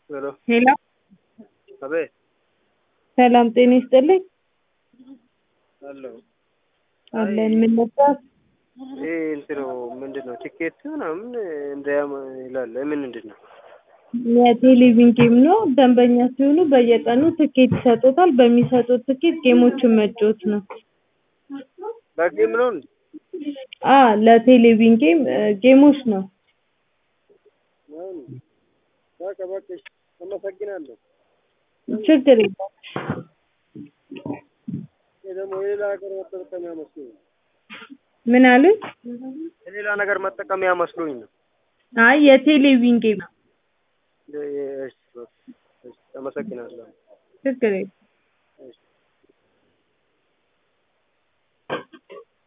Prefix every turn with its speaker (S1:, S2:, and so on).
S1: ሄሎ
S2: ሄሎ
S1: አቤት
S2: ሰላም ጤና ይስጥልኝ
S1: አለሁ
S2: አለን ምን ነበር
S1: ይሄ እንትኑ ምንድን ነው ቲኬት ምናምን እንዳያም ይላል ምን ምንድን ነው
S2: የቴሌቪዥን ጌም ነው ደንበኛ ሲሆኑ በየቀኑ ትኬት ይሰጡታል በሚሰጡት ትኬት ጌሞችን መጫወት ነው
S1: በጌም ነው እንዴ
S2: አ ለቴሌቪዥን ጌም ጌሞች ነው
S1: ነው እንዴ በቃ በቃ እሺ አመሰግናለሁ
S2: ችግር የለም
S1: ይሄ ደግሞ የሌላ ሀገር መጠቀሚያ መስሎኝ ነው
S2: ምን አሉኝ
S1: የሌላ ነገር መጠቀሚያ መስሎኝ ነው
S2: አይ የቴሌቪዥን ጌም ነው
S1: እሺ በቃ እሺ አመሰግናለሁ
S2: ችግር የለም